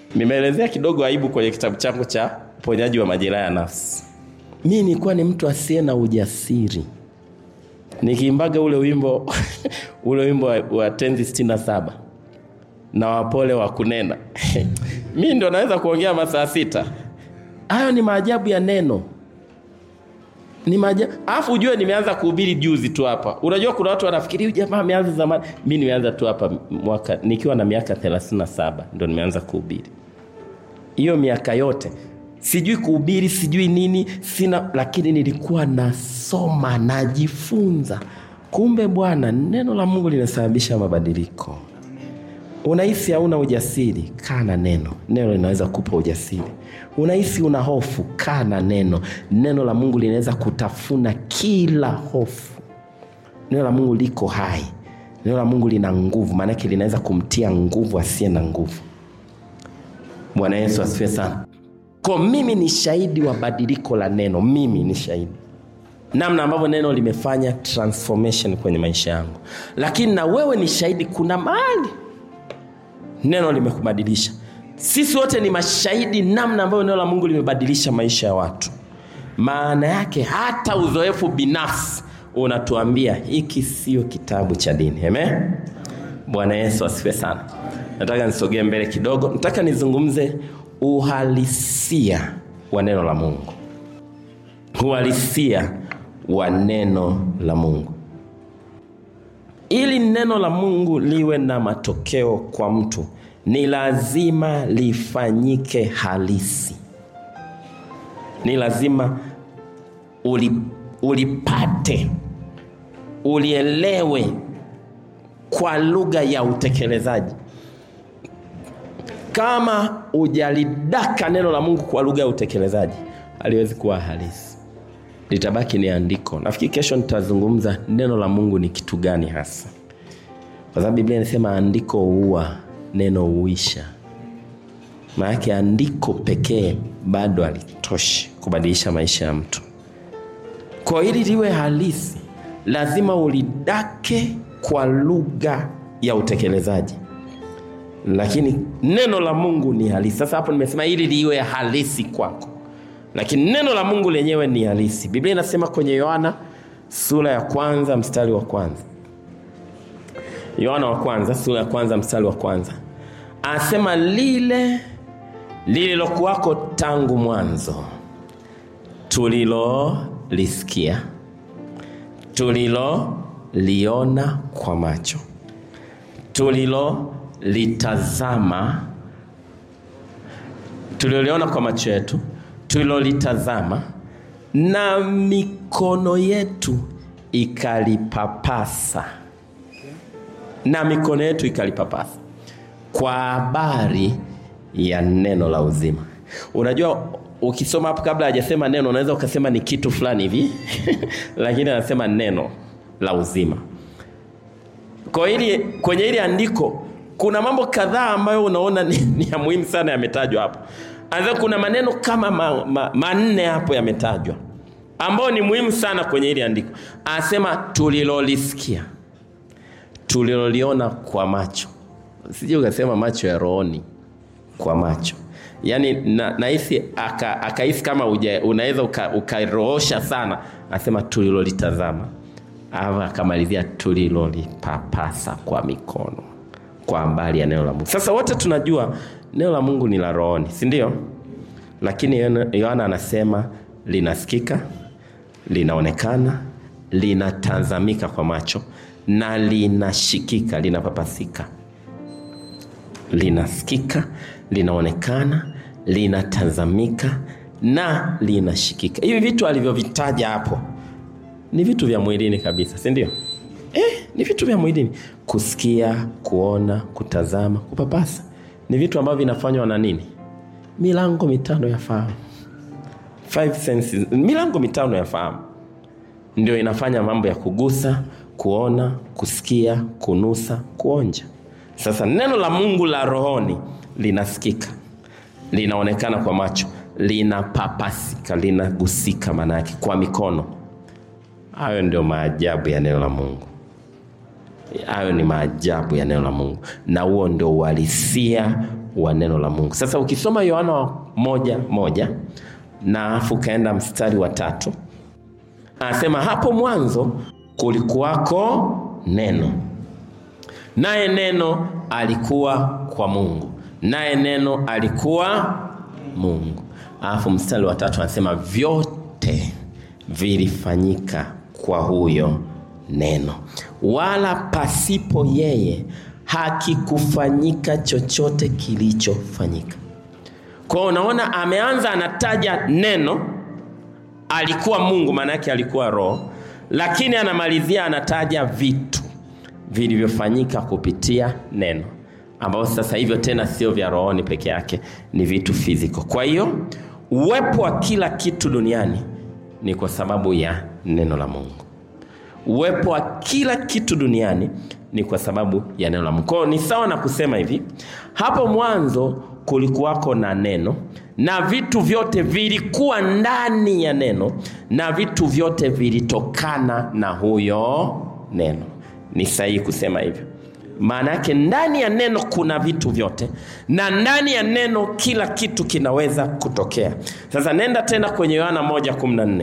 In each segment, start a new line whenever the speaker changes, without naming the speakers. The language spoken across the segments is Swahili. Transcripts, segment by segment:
nimeelezea kidogo aibu kwenye kitabu changu cha uponyaji wa majeraha ya nafsi mi nilikuwa ni mtu asiye na ujasiri nikiimbaga ule wimbo ule wimbo wa, wa tenzi sitini na saba na wapole wa kunena mi ndo naweza kuongea masaa sita hayo ni maajabu ya neno ni maajabu alafu ujue nimeanza kuhubiri juzi tu hapa unajua kuna watu wanafikiri huyu jamaa ameanza zamani mi nimeanza tu hapa mwaka nikiwa na miaka 37 ndo nimeanza kuhubiri hiyo miaka yote sijui kuhubiri sijui nini sina lakini nilikuwa nasoma najifunza kumbe bwana neno la mungu linasababisha mabadiliko unahisi hauna ujasiri kaa na neno neno linaweza kupa ujasiri unahisi una hofu kaa na neno neno la mungu linaweza kutafuna kila hofu neno la mungu liko hai neno la mungu lina nguvu maanake linaweza kumtia nguvu asiye na nguvu bwana yesu asifiwe sana ko mimi ni shahidi wa badiliko la neno mimi ni shahidi namna ambavyo neno limefanya transformation kwenye maisha yangu lakini na wewe ni shahidi kuna mahali neno limekubadilisha sisi wote ni mashahidi namna ambayo neno la mungu limebadilisha maisha ya watu maana yake hata uzoefu binafsi unatuambia hiki sio kitabu cha dini Amen? bwana yesu asifiwe sana nataka nisogee mbele kidogo nataka nizungumze uhalisia wa neno la mungu uhalisia wa neno la mungu ili neno la mungu liwe na matokeo kwa mtu ni lazima lifanyike halisi ni lazima uli, ulipate ulielewe kwa lugha ya utekelezaji kama ujalidaka neno la mungu kwa lugha ya utekelezaji haliwezi kuwa halisi litabaki ni andiko nafikiri kesho nitazungumza neno la mungu ni kitu gani hasa kwa sababu biblia inasema andiko huua neno huisha maanake andiko pekee bado halitoshi kubadilisha maisha ya mtu kwa ili liwe halisi lazima ulidake kwa lugha ya utekelezaji lakini neno la mungu ni halisi sasa hapo nimesema ili liwe halisi kwako lakini neno la mungu lenyewe ni halisi biblia inasema kwenye yohana sura ya kwanza mstari wa kwanza yohana wa kwanza sura ya kwanza mstari wa kwanza anasema lile lililokuwako tangu mwanzo tulilolisikia tuliloliona kwa macho tulilolitazama tuliloliona kwa macho yetu tulilolitazama na mikono yetu ikalipapasa na mikono yetu ikalipapasa kwa habari ya neno la uzima unajua ukisoma hapo kabla hajasema neno unaweza ukasema ni kitu fulani hivi lakini anasema neno la uzima kwa hili kwenye hili andiko kuna mambo kadhaa ambayo unaona ni, ni ya muhimu sana yametajwa hapo Anza kuna maneno kama ma, ma, manne hapo yametajwa ambayo ni muhimu sana kwenye hili andiko anasema tulilolisikia tuliloliona kwa macho sije ukasema macho ya rohoni kwa macho yaani nahisi na akahisi aka kama unaweza ukaroosha uka sana anasema tulilolitazama ama akamalizia tulilolipapasa kwa mikono kwa mbali ya neno la mungu sasa wote tunajua neno la mungu ni la rohoni si ndio lakini yohana anasema linasikika linaonekana linatazamika kwa macho na linashikika linapapasika linasikika linaonekana linatazamika na linashikika hivi vitu alivyovitaja hapo ni vitu vya mwilini kabisa si ndio eh, ni vitu vya mwilini kusikia kuona kutazama kupapasa ni vitu ambavyo vinafanywa na nini milango mitano ya fahamu Five senses, milango mitano ya fahamu ndio inafanya mambo ya kugusa kuona kusikia kunusa kuonja sasa neno la mungu la rohoni linasikika linaonekana kwa macho linapapasika linagusika maanaake kwa mikono hayo ndio maajabu ya neno la mungu hayo ni maajabu ya neno la mungu na huo ndio uhalisia wa neno la Mungu. Sasa ukisoma Yohana moja moja na afu ukaenda mstari wa tatu anasema hapo mwanzo kulikuwako neno, naye neno alikuwa kwa Mungu, naye neno alikuwa Mungu. Alafu mstari wa tatu anasema vyote vilifanyika kwa huyo neno, wala pasipo yeye hakikufanyika chochote kilichofanyika. Kwa hiyo unaona, ameanza anataja neno alikuwa Mungu, maana yake alikuwa Roho, lakini anamalizia anataja vitu vilivyofanyika kupitia neno, ambavyo sasa hivyo tena sio vya rohoni peke yake, ni vitu fiziko. Kwa hiyo uwepo wa kila kitu duniani ni kwa sababu ya neno la Mungu. Uwepo wa kila kitu duniani ni kwa sababu ya neno la Mungu. Kwa hiyo ni sawa na kusema hivi, hapo mwanzo kulikuwako na neno na vitu vyote vilikuwa ndani ya neno na vitu vyote vilitokana na huyo neno. Ni sahihi kusema hivyo. Maana yake ndani ya neno kuna vitu vyote na ndani ya neno kila kitu kinaweza kutokea. Sasa nenda tena kwenye Yohana 1:14.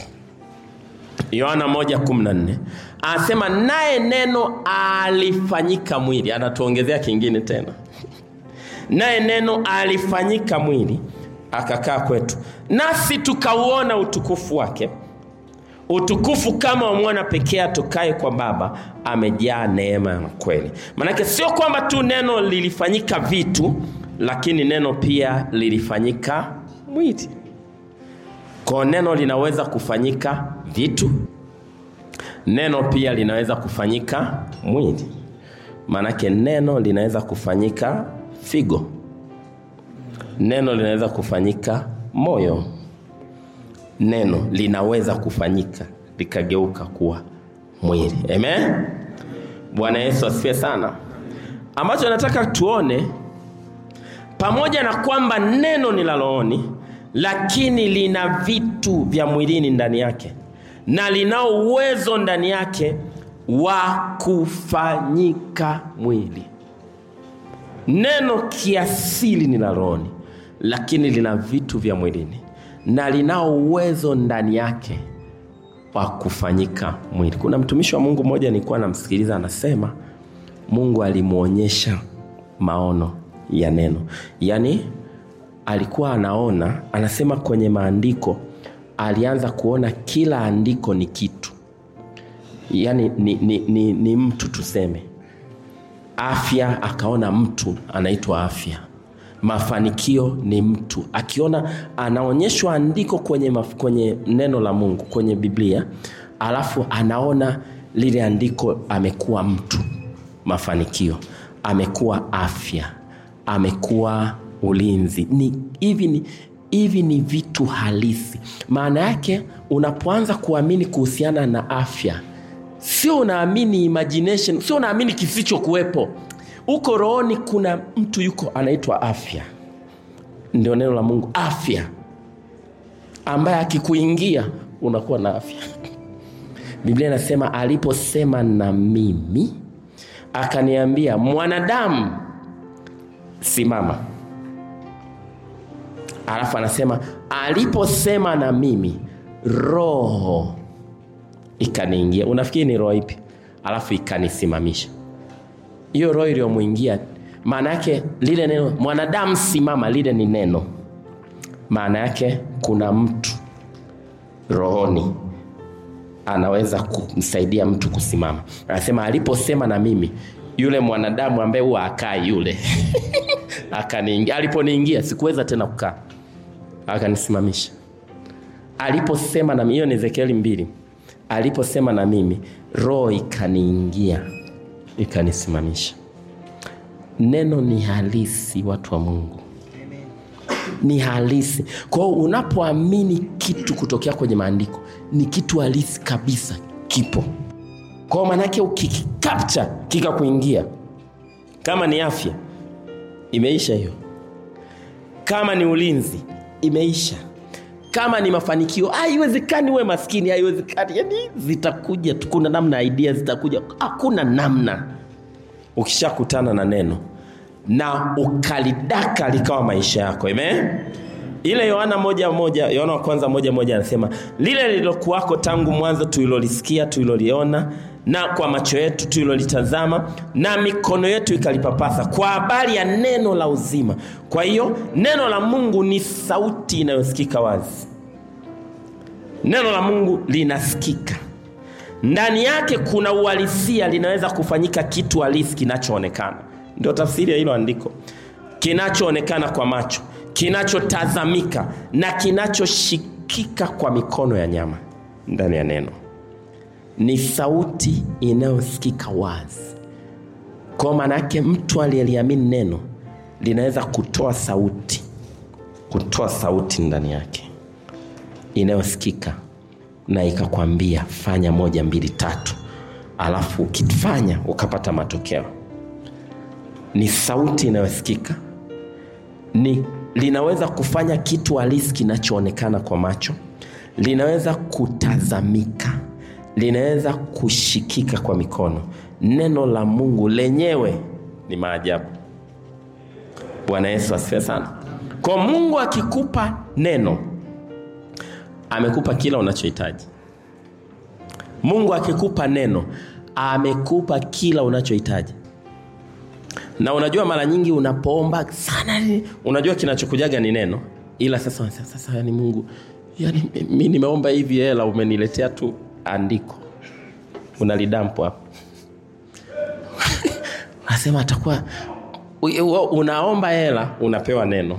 Yohana 1:14 anasema naye neno alifanyika mwili. Anatuongezea kingine tena, naye neno alifanyika mwili akakaa kwetu, nasi tukauona utukufu wake, utukufu kama wa mwana pekee atokaye kwa Baba, amejaa neema na kweli. Maanake sio kwamba tu neno lilifanyika vitu, lakini neno pia lilifanyika mwili. Kwa neno linaweza kufanyika vitu, neno pia linaweza kufanyika mwili. Maanake neno linaweza kufanyika figo, neno linaweza kufanyika moyo, neno linaweza kufanyika likageuka kuwa mwili. Amen. Bwana Yesu asifiwe sana. Ambacho nataka tuone, pamoja na kwamba neno ni la rohoni lakini lina vitu vya mwilini ndani yake na linao uwezo ndani yake wa kufanyika mwili. Neno kiasili ni la rohoni, lakini lina vitu vya mwilini na linao uwezo ndani yake wa kufanyika mwili. Kuna mtumishi wa Mungu mmoja nilikuwa namsikiliza, anasema Mungu alimwonyesha maono ya neno, yaani alikuwa anaona, anasema kwenye maandiko alianza kuona kila andiko ni kitu, yaani ni, ni, ni, ni mtu tuseme. Afya akaona mtu anaitwa afya, mafanikio ni mtu, akiona anaonyeshwa andiko kwenye, maf, kwenye neno la Mungu kwenye Biblia, alafu anaona lile andiko amekuwa mtu, mafanikio, amekuwa afya, amekuwa ulinzi ni hivi ni hivi ni vitu halisi. Maana yake unapoanza kuamini kuhusiana na afya, sio unaamini imagination, sio unaamini kisichokuwepo. Uko rohoni, kuna mtu yuko anaitwa afya, ndio neno la Mungu, afya ambaye akikuingia unakuwa na afya. Biblia inasema aliposema na mimi akaniambia, mwanadamu, simama alafu anasema aliposema na mimi roho ikaniingia. Unafikiri ni roho ipi? Alafu ikanisimamisha. Hiyo roho iliyomwingia, maana yake lile neno mwanadamu simama, lile ni neno. Maana yake kuna mtu rohoni anaweza kumsaidia mtu kusimama. Anasema aliposema na mimi, yule mwanadamu ambaye huwa akai yule akaniingia. Aliponiingia sikuweza tena kukaa, akanisimamisha. Aliposema na mimi, hiyo ni Ezekieli mbili. Aliposema na mimi, roho ikaniingia ikanisimamisha. Neno ni halisi, watu wa Mungu, ni halisi. Kwa hiyo unapoamini kitu kutokea kwenye maandiko, ni kitu halisi kabisa, kipo. Kwa hiyo maanake ukikikapcha kikakuingia, kama ni afya imeisha hiyo. Kama ni ulinzi imeisha. Kama ni mafanikio, haiwezekani uwe maskini, haiwezekani. Yani zitakuja tu, kuna namna, idea zitakuja, hakuna namna. Ukishakutana na neno na ukalidaka likawa maisha yako amen ile yohana moja moja yohana wa kwanza moja moja anasema lile lililokuwako tangu mwanzo tulilolisikia tuliloliona na kwa macho yetu tulilolitazama na mikono yetu ikalipapasa kwa habari ya neno la uzima kwa hiyo neno la mungu ni sauti inayosikika wazi neno la mungu linasikika ndani yake kuna uhalisia linaweza kufanyika kitu halisi kinachoonekana ndio tafsiri ya hilo andiko kinachoonekana kwa macho kinachotazamika na kinachoshikika kwa mikono ya nyama ndani ya neno ni sauti inayosikika wazi kwa maana yake mtu aliyeliamini neno linaweza kutoa sauti kutoa sauti ndani yake inayosikika na ikakwambia fanya moja mbili tatu alafu ukifanya ukapata matokeo ni sauti inayosikika ni linaweza kufanya kitu halisi kinachoonekana kwa macho linaweza kutazamika linaweza kushikika kwa mikono neno la mungu lenyewe ni maajabu bwana yesu asifiwe sana kwa mungu akikupa neno amekupa kila unachohitaji mungu akikupa neno amekupa kila unachohitaji na unajua mara nyingi unapoomba sana unajua kinachokujaga ni neno ila sasa sasa, sasa yani mungu yani mi nimeomba hivi hela umeniletea tu andiko unalidampo hapo unasema atakuwa unaomba hela unapewa neno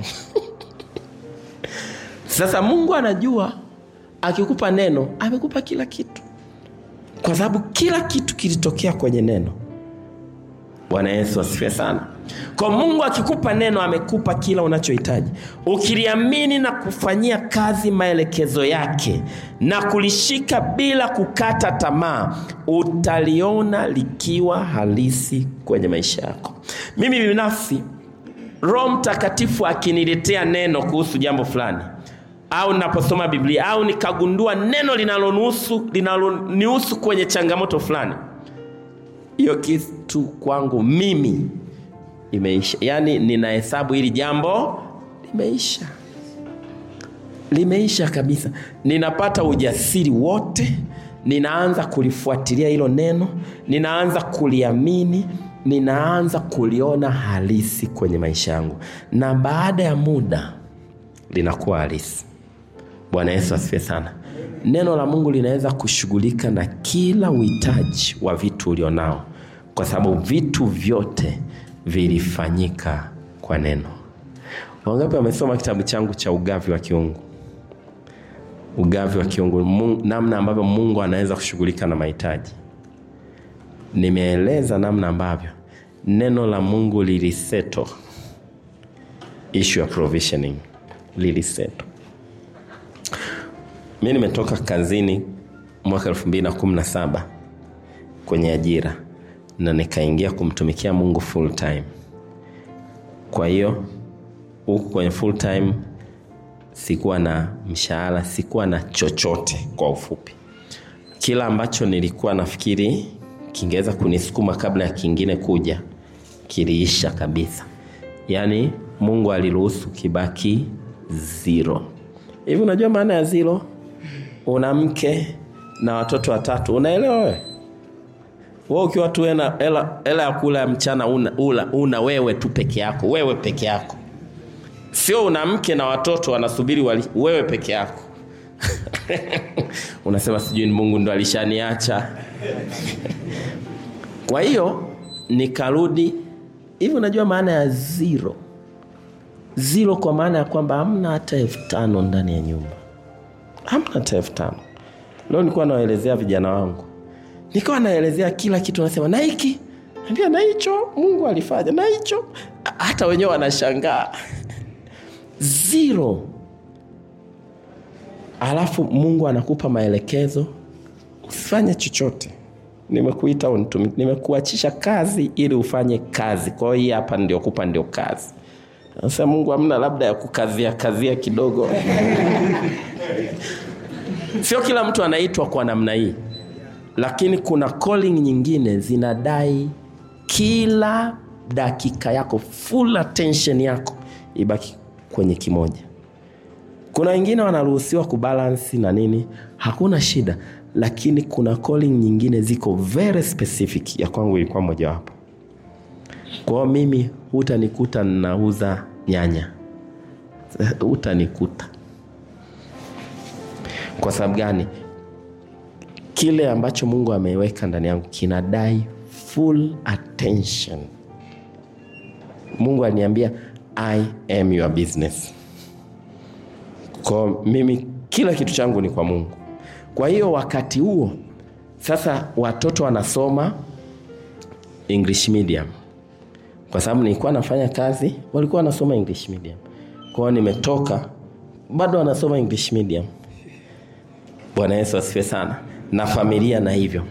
sasa mungu anajua akikupa neno amekupa kila kitu kwa sababu kila kitu kilitokea kwenye neno bwana yesu asifiwe sana kwa mungu akikupa neno amekupa kila unachohitaji ukiliamini na kufanyia kazi maelekezo yake na kulishika bila kukata tamaa utaliona likiwa halisi kwenye maisha yako mimi binafsi roho mtakatifu akiniletea neno kuhusu jambo fulani au naposoma biblia au nikagundua neno linalonihusu linalonihusu kwenye changamoto fulani hiyo kitu kwangu mimi imeisha yaani ninahesabu hili jambo limeisha limeisha kabisa ninapata ujasiri wote ninaanza kulifuatilia hilo neno ninaanza kuliamini ninaanza kuliona halisi kwenye maisha yangu na baada ya muda linakuwa halisi bwana yesu asifiwe sana neno la mungu linaweza kushughulika na kila uhitaji wa vitu ulionao kwa sababu vitu vyote vilifanyika kwa neno wangapi wamesoma kitabu changu cha ugavi wa kiungu ugavi wa kiungu mungu, namna ambavyo mungu anaweza kushughulika na mahitaji nimeeleza namna ambavyo neno la mungu liliseto issue ya provisioning liliseto mi nimetoka kazini mwaka 217 kwenye ajira na nikaingia kumtumikia mungu full time kwa hiyo huku kwenye full time sikuwa na mshahara sikuwa na chochote kwa ufupi kila ambacho nilikuwa nafikiri kingeweza kunisukuma kabla ya kingine kuja kiliisha kabisa yaani mungu aliruhusu kibaki zero hivi unajua maana ya zero una mke na watoto watatu unaelewa wewe we ukiwa tu hela ya kula ya mchana una, una, una wewe tu peke yako wewe peke yako sio una mke na watoto wanasubiri wali, wewe peke yako unasema sijui ni mungu ndo alishaniacha kwa hiyo nikarudi hivi unajua maana ya zero zero kwa maana ya kwamba hamna hata elfu tano ndani ya nyumba hamna hata elfu tano leo nilikuwa nawaelezea vijana wangu nikawa naelezea kila kitu nasema na hiki ambia na hicho mungu alifanya na hicho hata wenyewe wanashangaa zero alafu mungu anakupa maelekezo usifanye chochote nimekuita nimekuachisha kazi ili ufanye kazi kwa hiyo hii hapa ndio kupa ndio kazi sasa mungu amna labda ya kukazia kazia kidogo sio kila mtu anaitwa kwa namna hii lakini kuna calling nyingine zinadai kila dakika yako full attention yako ibaki kwenye kimoja kuna wengine wanaruhusiwa kubalansi na nini hakuna shida lakini kuna calling nyingine ziko very specific ya kwangu ilikuwa mojawapo kwao mimi hutanikuta nauza nyanya hutanikuta kwa sababu gani kile ambacho mungu ameweka ndani yangu kinadai full attention mungu aliniambia i am your business kwa mimi kila kitu changu ni kwa mungu kwa hiyo wakati huo sasa watoto wanasoma english medium kwa sababu nilikuwa nafanya kazi walikuwa wanasoma english medium kwao nimetoka bado wanasoma english medium bwana yesu asifiwe sana na familia na hivyo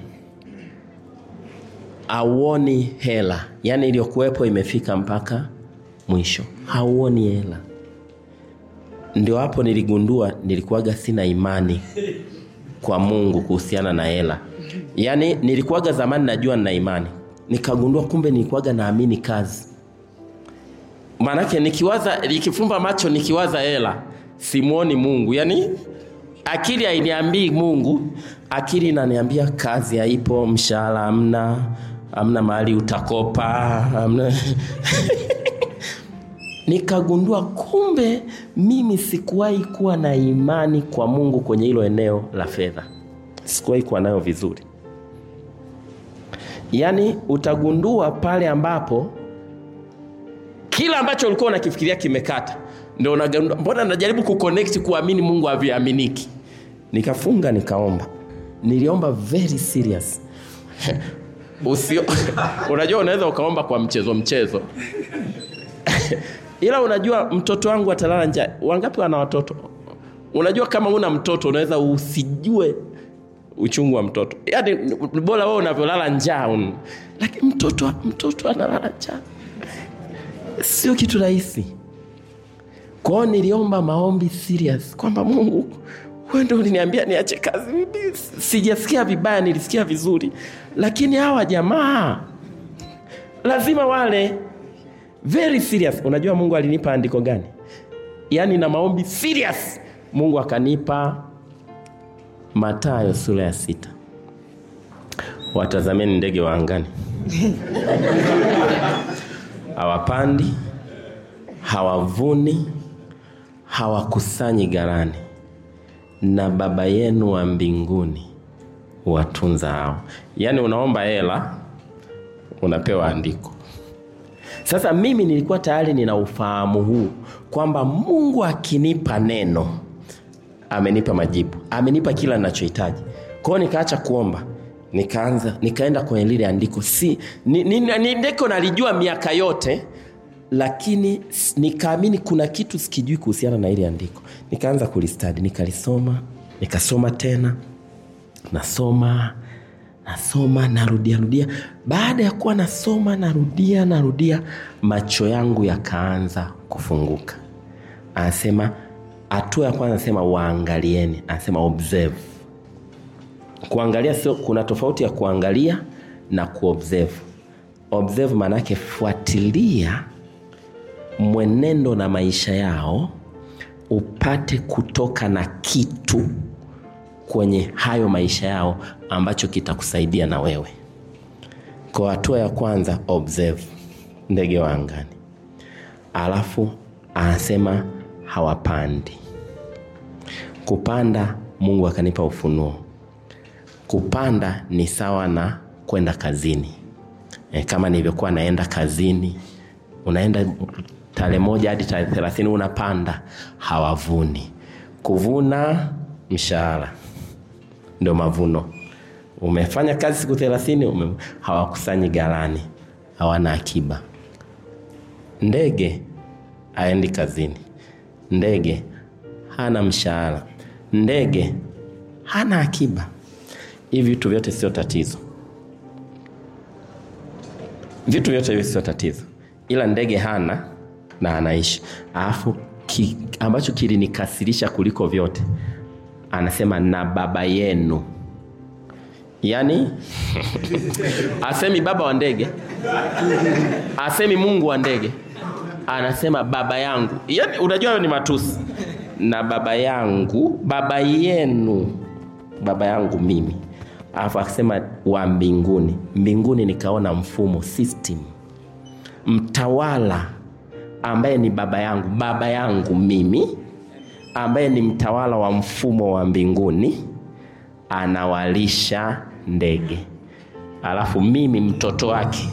auoni hela yaani iliyokuwepo imefika mpaka mwisho hauoni hela ndio hapo niligundua nilikuwaga sina imani kwa mungu kuhusiana na hela yaani nilikuwaga zamani najua nina imani nikagundua kumbe nilikuwaga naamini kazi maanake nikiwaza nikifumba macho nikiwaza hela simwoni mungu yaani akili hainiambii mungu akili inaniambia kazi haipo mshahara hamna hamna mahali utakopa hamna nikagundua kumbe mimi sikuwahi kuwa na imani kwa mungu kwenye hilo eneo la fedha sikuwahi kuwa nayo vizuri yaani utagundua pale ambapo kila ambacho ulikuwa unakifikiria kimekata ndo unagundua mbona najaribu kuconnect kuamini mungu haviaminiki nikafunga nikaomba niliomba very serious Usio, unajua unaweza ukaomba kwa mchezo mchezo ila unajua mtoto wangu atalala njaa wangapi wana watoto unajua kama una mtoto unaweza usijue uchungu wa mtoto yaani bora wewe unavyolala njaa un... lakini mtoto mtoto analala njaa sio kitu rahisi kwao niliomba maombi serious kwamba mungu wewe ndio uliniambia niache kazi mimi sijasikia vibaya nilisikia vizuri lakini hawa jamaa lazima wale very serious unajua mungu alinipa andiko gani yaani na maombi serious mungu akanipa matayo sura ya sita watazameni ndege wa angani hawapandi hawavuni hawakusanyi gharani na baba yenu wa mbinguni watunza hao yaani unaomba hela unapewa andiko sasa mimi nilikuwa tayari nina ufahamu huu kwamba mungu akinipa neno amenipa majibu amenipa kila ninachohitaji kwao nikaacha kuomba nikaanza nikaenda kwenye lile andiko si ni, ni, ni ndiko nalijua miaka yote lakini nikaamini kuna kitu sikijui kuhusiana na ile andiko nikaanza kulistadi nikalisoma nikasoma tena nasoma nasoma narudia rudia baada ya kuwa nasoma narudia narudia macho yangu yakaanza kufunguka anasema hatua ya kwanza anasema waangalieni anasema observe kuangalia sio kuna tofauti ya kuangalia na kuobserve observe maanaake fuatilia mwenendo na maisha yao upate kutoka na kitu kwenye hayo maisha yao ambacho kitakusaidia na wewe kwa hatua ya kwanza observe ndege wa angani alafu anasema hawapandi kupanda mungu akanipa ufunuo kupanda ni sawa na kwenda kazini e, kama nilivyokuwa naenda kazini unaenda tarehe moja hadi tarehe thelathini unapanda hawavuni kuvuna mshahara ndio mavuno umefanya kazi siku thelathini ume... hawakusanyi ghalani hawana akiba ndege aendi kazini ndege hana mshahara ndege hana akiba hivi vitu vyote sio tatizo vitu vyote hivi sio tatizo ila ndege hana na anaishi alafu ki, ambacho kilinikasirisha kuliko vyote anasema na baba yenu yaani asemi baba wa ndege asemi mungu wa ndege anasema baba yangu yaani unajua hayo ni matusi na baba yangu baba yenu baba yangu mimi alafu akasema wa mbinguni mbinguni nikaona mfumo system mtawala ambaye ni baba yangu baba yangu mimi ambaye ni mtawala wa mfumo wa mbinguni anawalisha ndege alafu mimi mtoto wake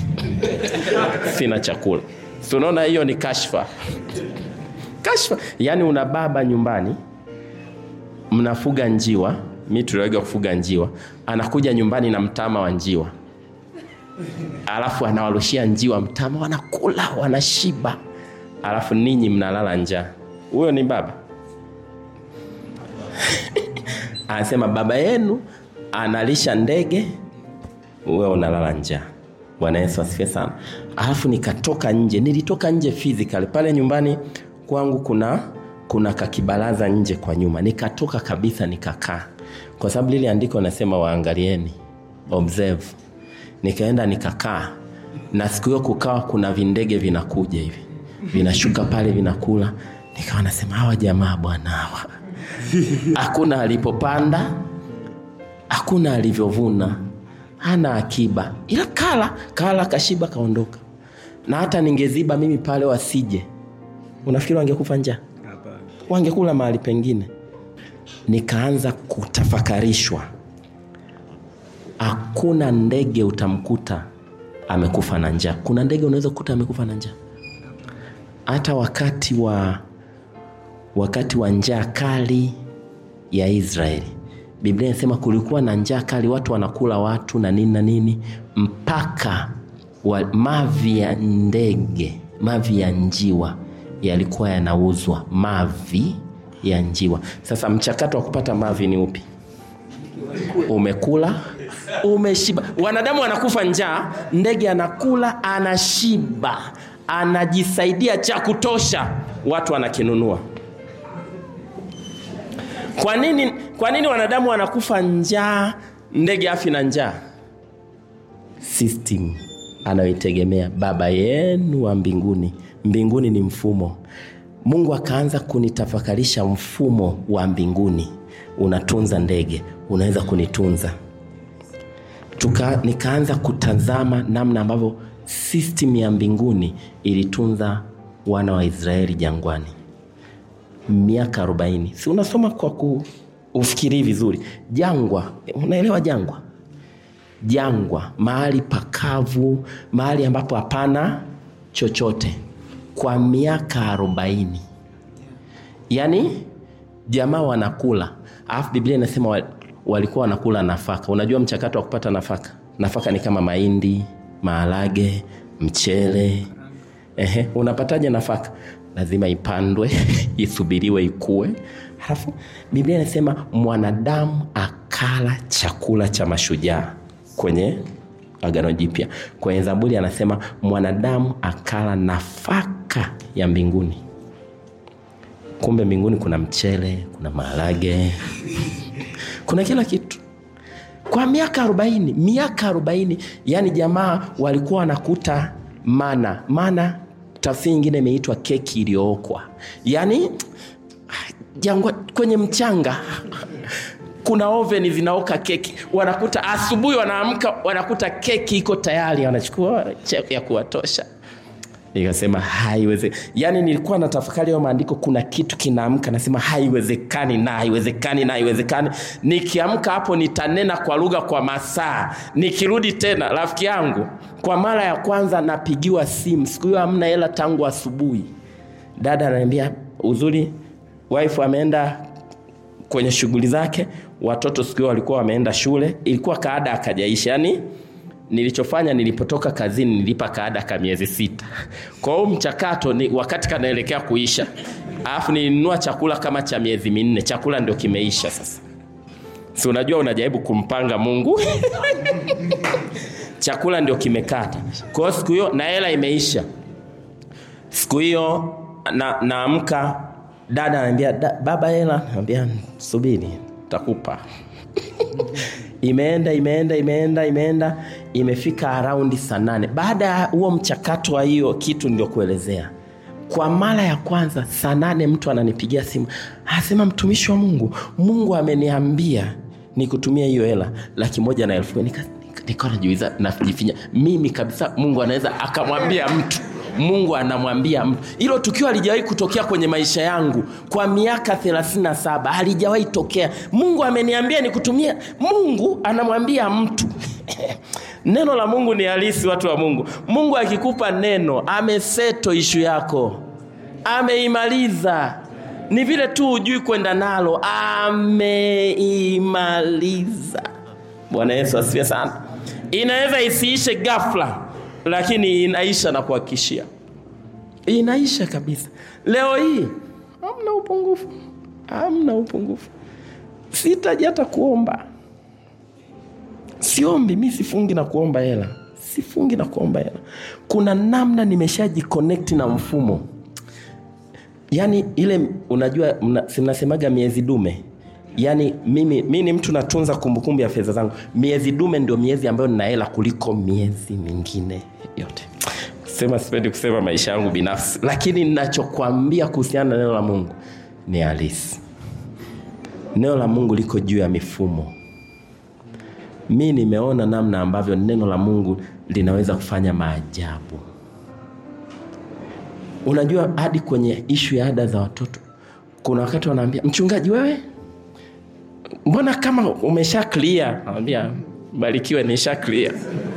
sina chakula si unaona hiyo ni kashfa kashfa yaani una baba nyumbani mnafuga njiwa mi tuliwega kufuga njiwa anakuja nyumbani na mtama wa njiwa alafu anawarushia njiwa mtama wanakula wanashiba alafu ninyi mnalala njaa huyo ni baba anasema baba yenu analisha ndege wewe unalala njaa bwana yesu asifiwe sana alafu nikatoka nje nilitoka nje physical pale nyumbani kwangu kuna kuna kakibaraza nje kwa nyuma nikatoka kabisa nikakaa kwa sababu lile andiko nasema waangalieni observe nikaenda nikakaa na siku hiyo kukawa kuna vindege vinakuja hivi vinashuka pale vinakula nikawa nasema hawa jamaa bwana hawa hakuna alipopanda hakuna alivyovuna hana akiba ila kala kala kashiba kaondoka na hata ningeziba mimi pale wasije unafikiri wangekufa njaa wangekula mahali pengine nikaanza kutafakarishwa hakuna ndege utamkuta amekufa na njaa kuna ndege unaweza kukuta amekufa na njaa hata wakati wa wakati wa njaa kali ya israeli biblia inasema kulikuwa na njaa kali watu wanakula watu na nini na nini mpaka wa, mavi ya ndege mavi ya njiwa yalikuwa yanauzwa mavi ya njiwa sasa mchakato wa kupata mavi ni upi umekula umeshiba wanadamu wanakufa njaa ndege anakula anashiba anajisaidia cha kutosha watu wanakinunua kwa nini kwa nini wanadamu wanakufa njaa ndege afi na njaa system anayoitegemea baba yenu wa mbinguni mbinguni ni mfumo mungu akaanza kunitafakarisha mfumo wa mbinguni unatunza ndege unaweza kunitunza Tuka, nikaanza kutazama namna ambavyo system ya mbinguni ilitunza wana wa israeli jangwani miaka 40 si unasoma kwa kuufikirii vizuri jangwa unaelewa jangwa jangwa mahali pakavu mahali ambapo hapana chochote kwa miaka arobaini yaani jamaa wanakula alafu biblia inasema wa- walikuwa wanakula nafaka unajua mchakato wa kupata nafaka nafaka ni kama mahindi maharage mchele Ehe, unapataje nafaka lazima ipandwe isubiriwe ikue halafu biblia inasema mwanadamu akala chakula cha mashujaa kwenye agano jipya kwenye zaburi anasema mwanadamu akala nafaka ya mbinguni kumbe mbinguni kuna mchele kuna maharage kuna kila kitu kwa miaka arobaini miaka arobaini yani jamaa walikuwa wanakuta mana mana tafsiri nyingine imeitwa keki iliyookwa yaani jangwa kwenye mchanga kuna oveni zinaoka keki wanakuta asubuhi wanaamka wanakuta keki iko tayari wanachukua che- ya kuwatosha nikasema haiweze yaani nilikuwa na tafakari hayo maandiko kuna kitu kinaamka nasema haiwezekani na haiwezekani na haiwezekani nikiamka hapo nitanena kwa lugha kwa masaa nikirudi tena rafiki yangu kwa mara ya kwanza napigiwa simu siku hiyo hamna hela tangu asubuhi dada ananiambia uzuri wife ameenda kwenye shughuli zake watoto siku hiyo walikuwa wameenda shule ilikuwa kaada akajaisha yani nilichofanya nilipotoka kazini nilipa kaada ka miezi sita kwa hiyo mchakato ni wakati kanaelekea kuisha alafu nilinunua chakula kama cha miezi minne chakula ndio kimeisha sasa si unajua unajaribu kumpanga mungu chakula ndio kimekata kwa hiyo siku hiyo na hela imeisha siku hiyo na naamka dada ananiambia "Da- baba hela naambia subiri takupa imeenda imeenda imeenda imeenda imefika araundi saa nane baada ya huo mchakato wa hiyo kitu ndio kuelezea kwa mara ya kwanza saa nane mtu ananipigia simu anasema mtumishi wa mungu mungu ameniambia nikutumia hiyo hela laki moja na elfu nika nikawa najiuliza najifinya mimi kabisa mungu anaweza akamwambia mtu mungu anamwambia mtu hilo tukio halijawahi kutokea kwenye maisha yangu kwa miaka 37 halijawahi tokea mungu ameniambia nikutumia mungu anamwambia mtu neno la mungu ni halisi watu wa mungu mungu akikupa neno ameseto ishu yako ameimaliza ni vile tu hujui kwenda nalo ameimaliza bwana yesu asifiwe sana inaweza isiishe ghafla lakini inaisha na kuhakikishia inaisha kabisa leo hii hamna upungufu hamna upungufu sitaji hata kuomba siombi mi sifungi na kuomba hela sifungi na kuomba hela kuna namna nimeshajikonekti na mfumo yaani ile unajua mna, mnasemaga miezi dume yaani mimi mi ni mtu natunza kumbukumbu ya fedha zangu miezi dume ndio miezi ambayo nina hela kuliko miezi mingine yote sema sipendi kusema maisha yangu binafsi lakini ninachokwambia kuhusiana na neno la mungu ni halisi neno la mungu liko juu ya mifumo mi nimeona namna ambavyo neno la mungu linaweza kufanya maajabu unajua hadi kwenye ishu ya ada za watoto kuna wakati wanaambia mchungaji wewe mbona kama umesha clear anambia barikiwe nisha clear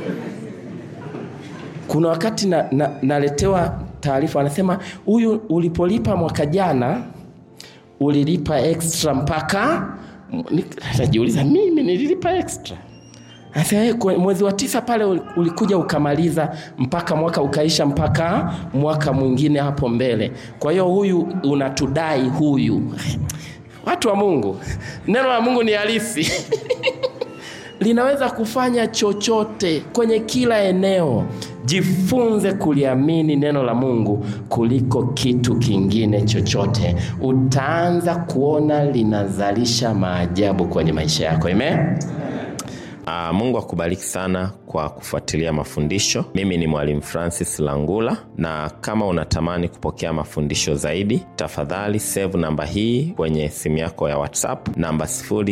kuna wakati na, na, naletewa taarifa wanasema huyu ulipolipa mwaka jana ulilipa extra mpaka najiuliza mimi nililipa extra Anasema, mwezi wa tisa pale ulikuja ukamaliza mpaka mwaka ukaisha mpaka mwaka mwingine hapo mbele kwa hiyo huyu unatudai huyu watu wa mungu neno la mungu ni halisi linaweza kufanya chochote kwenye kila eneo jifunze kuliamini neno la mungu kuliko kitu kingine chochote utaanza kuona linazalisha maajabu kwenye maisha yako amen
Uh, mungu akubariki sana kwa kufuatilia mafundisho mimi ni mwalimu francis langula na kama unatamani kupokea mafundisho zaidi tafadhali save namba hii kwenye simu yako ya whatsapp namba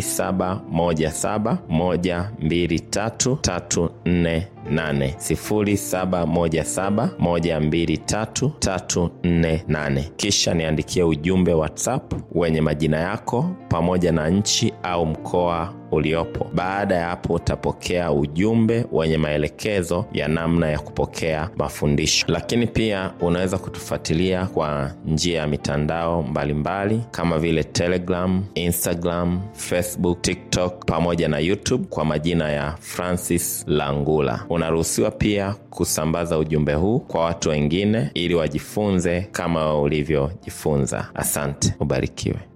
0717123348 kisha niandikie ujumbe whatsapp wenye majina yako pamoja na nchi au mkoa uliopo baada ya hapo utapokea ujumbe wenye maelekezo ya namna ya kupokea mafundisho lakini pia unaweza kutufuatilia kwa njia ya mitandao mbalimbali mbali, kama vile telegram instagram facebook tiktok pamoja na youtube kwa majina ya francis langula unaruhusiwa pia kusambaza ujumbe huu kwa watu wengine ili wajifunze kama ulivyojifunza asante ubarikiwe